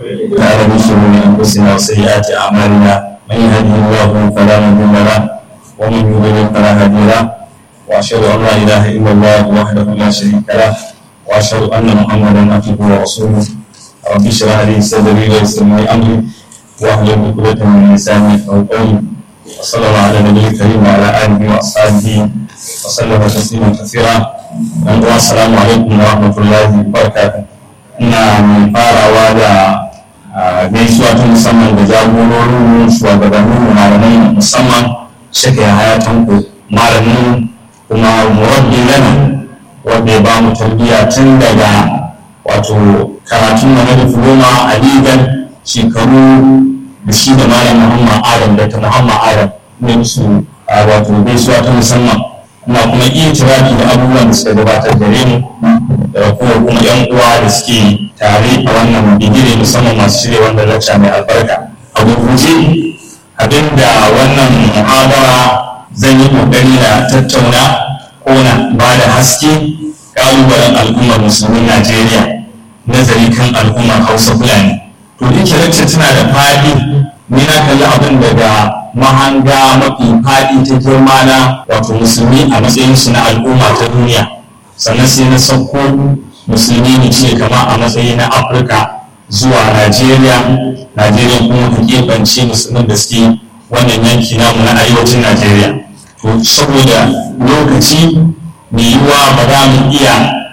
تعالى من شرور انفسنا وسيئات اعمالنا من يهده الله فلا مضل له ومن يضلل فلا هادي له واشهد ان لا اله الا الله وحده لا شريك له واشهد ان محمدا عبده ورسوله رب اشرح لي صدري ويسر لي امري واحلل عقدة من لساني يفقهوا قولي وصلى الله على النبي الكريم وعلى اله واصحابه وسلم تسليما كثيرا السلام عليكم ورحمه الله وبركاته ina mai farawa da gaisuwa ta musamman da jagororin shugabannin malamai musamman shaka ya hayatan ku malamin kuma murabbi lana wanda ya ba mu tarbiyya tun daga wato karatun mana da fuloma a ligan shekaru da shi da malam muhammad adam da ta muhammad adam ne musu wato gaisuwa ta musamman ina kuma iya tirafi da abubuwan da suka gabatar gare mu da kuma kuma yan uwa da suke tare a wannan bigire musamman masu shirya wannan lacca mai albarka a gurguje abinda wannan muhabara zan yi kokari na tattauna ko na ba da haske kalubalen al'ummar musulmin najeriya nazari kan al'ummar hausa fulani to ita lacca tana da faɗi ni na kalli abin daga mahanga mafi faɗi ta girma na wato musulmi a matsayinsu na al'umma ta duniya sannan sai na sauko musulmi ne ce kama a matsayi na afirka zuwa najeriya najeriya kuma ka keɓance musulmin da suke wannan yanki namu na arewacin najeriya to saboda lokaci mai yiwuwa ba za mu iya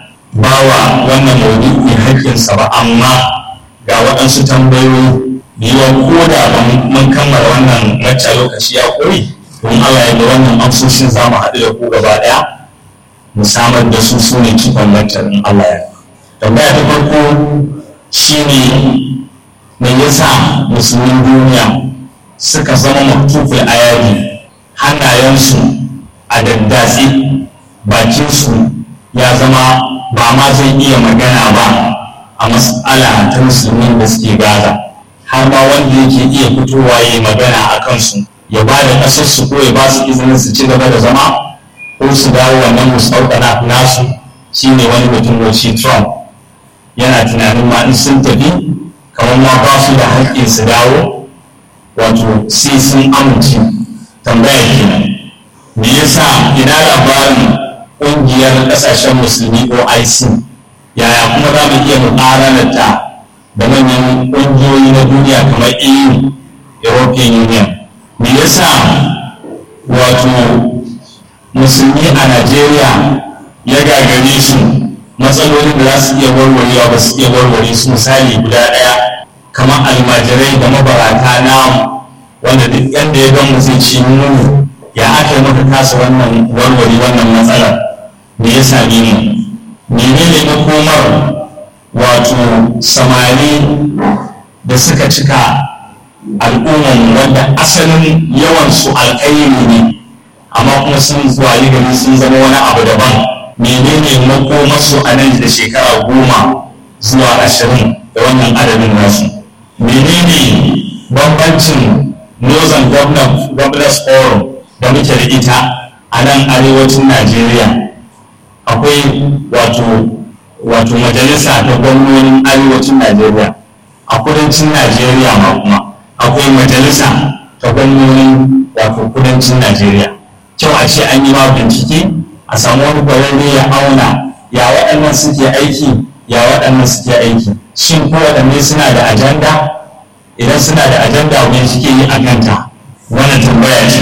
bawa wannan maudu'i haƙƙinsa ba amma ga waɗansu tambayoyi da yiwuwa ko da ba mun kammala wannan lacca lokaci ya ƙuri don allah ya da wannan amsoshin za mu haɗu da ku gaba ɗaya mu samar da su su ne cikon laccar in allah ya tambaya ta farko shine me yasa musulmin duniya suka zama maktuful ayari hannayensu a daddatse bakinsu ya zama ba ma zai iya magana ba a mas'ala ta musulmin da suke gaza har ma wanda yake iya fitowa ya yi magana a kansu ya ba da ƙasarsu ko ya ba su izinin su ci gaba da zama ko su dawo wannan musauƙana nasu shine wani mutum shi trump yana tunanin ma in sun tafi kamar ma ba su da haƙƙin su dawo wato sai sun amince tambaya kenan me yasa ina labarin ƙungiyar ƙasashen musulmi oic yaya kuma za mu iya muƙaranarta da manyan ƙungiyoyi na duniya kamar eu european union me yasa wato musulmi a najeriya ya gagare su matsalolin da za su iya warwarewa ba su iya warware su misali guda ɗaya kamar almajirai da mabarata namu wanda duk yadda ya gan zai ci nuni ya aka yi maka kasa wannan warware wannan matsalar me ya same ni menene makomar wato samari da suka cika al'umman wanda asalin yawansu alkairi ne amma kuma sun zuwa gari sun zama wani abu daban menene makomarsu a nan da shekara goma zuwa ashirin da wannan adadin nasu menene bambancin northern governors forum da muke da ita a nan arewacin najeriya akwai wato wato majalisa ta gwamnonin arewacin najeriya a kudancin najeriya ma kuma akwai majalisa ta gwamnonin wato kudancin najeriya kyau a ce an yi ma bincike a samu wani kwararre ya auna ya waɗannan suke aiki ya waɗannan suke aiki shin ko waɗanne suna da ajanda idan suna da ajanda wani suke yi a kanta wannan tambaya ce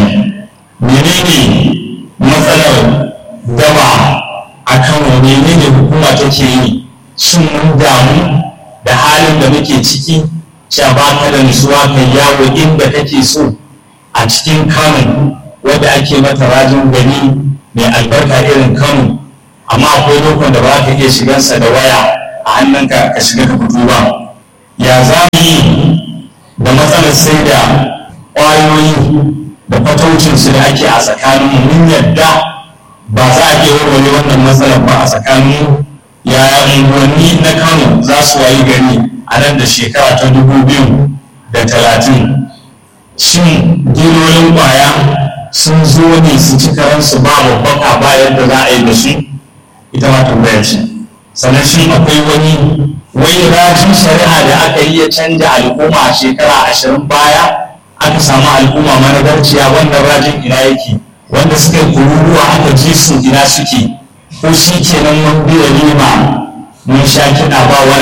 menene matsalar daba a kano menene hukuma take yi shin mun damu da halin da muke ciki cewa ba ka da nutsuwa kai yawo inda kake so a cikin kano wadda ake mata rajin gani mai albarka irin kano amma akwai lokacin da ba ka iya shigansa da waya a hannunka ka shiga ka fito ba ya za mu yi da matsalar sai da ƙwayoyi da fataucinsu da ake a tsakanin mun yadda ba za a iya warware wannan matsalar ba a tsakanin yaya unguwanni na kano za su wayi gari a nan da shekara ta dubu biyu da talatin shin dilolin ƙwaya sun zo ne su ci karansu ba babbaka ba yadda za a yi da su ita ma tambaya ce sannan shi akwai wani wai rajin shari'a da aka yi ya canja al'umma a shekara ashirin baya aka samu al'umma managarciya wannan rajin ina yake wanda suka yi kururuwa aka ji su ina suke ko shi kenan mun biya lima mun sha kiɗa ba wani